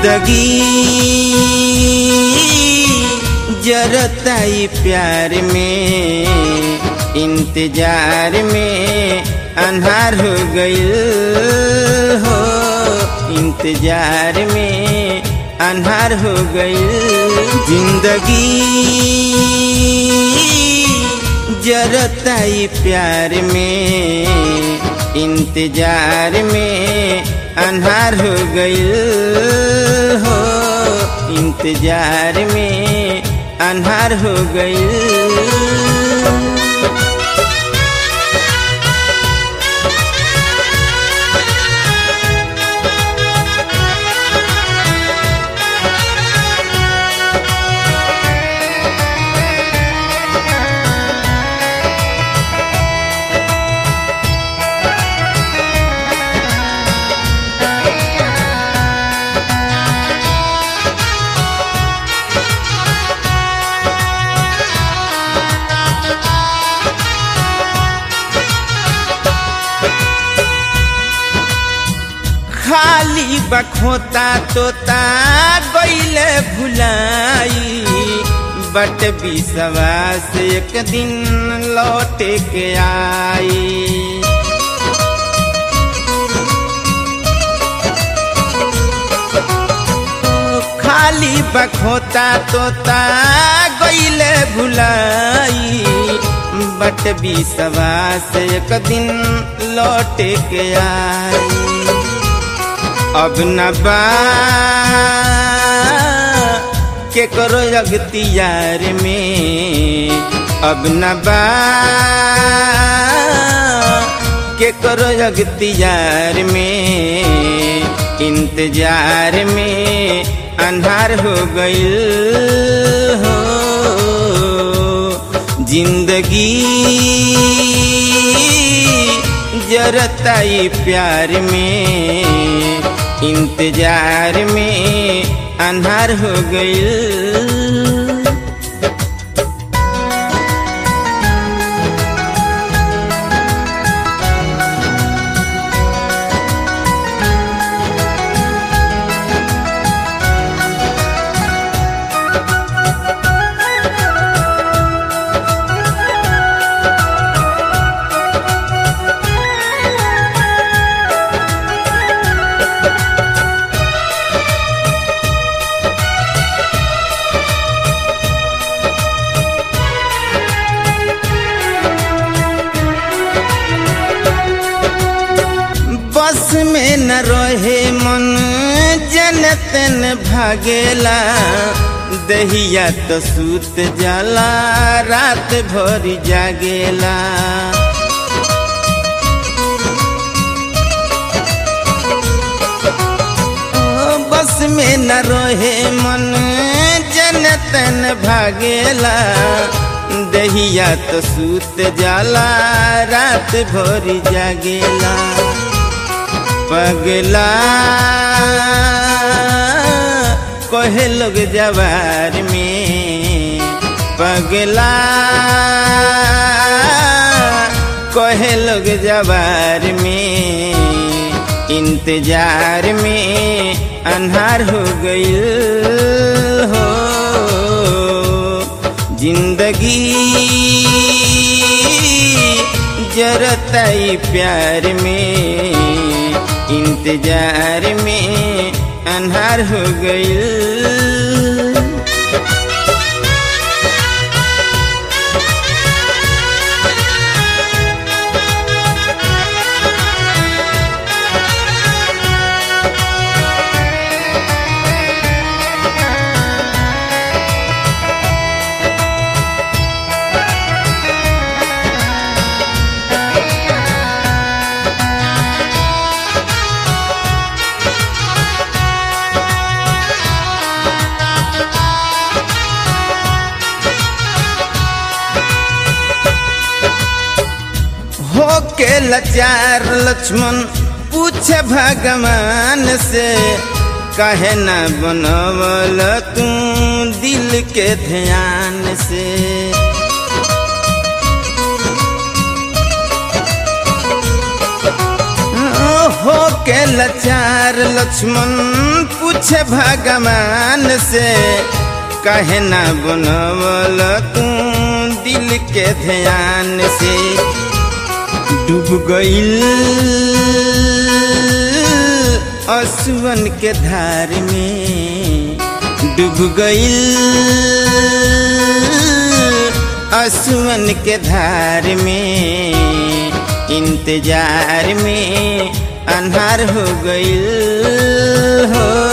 जिंदगी जरताई प्यार में इंतजार में अन्हार हो गईल हो इंतजार में अन्हार हो गईल जिंदगी जरताई प्यार में इंतजार में अन्हार हो गईल हो इंतजार में अन्हार हो गईल खाली बखोता तोता गईले भुलाई बट विश्वास एक दिन लौट के आई खाली बखोता तोता गईले भुलाई बट विश्वास एक दिन लौट के आई अब न बा के करो अगतियार में अब न बा के करो अगतियार में इंतजार में अंधार हो गईल हो जिंदगी जरताई प्यार में इंतजार में अंधार हो गईल बस में न रहे मन जनतन भागेला दहिया तो सूत जाला रात भर जागेला ओ, बस में न रहे मन जनतन भागेला दहिया तो सूत जाला रात भर जागेला पगला कहे लोग जवार में पगला कहे लोग जवार में इंतजार में अन्हार हो गईल हो जिंदगी जरताई प्यार में इंतजार में अन्हार हो गईल हो के लाचार लक्ष्मण पूछे भगवान से कहे न बनवल तू दिल के ध्यान से हो के लाचार लक्ष्मण पूछे भगवान से कहे ना बनवल तू दिल के ध्यान से डूब गईल असुवन के धार में डूब गईल असुवन के धार में इंतजार में अन्हार हो गईल हो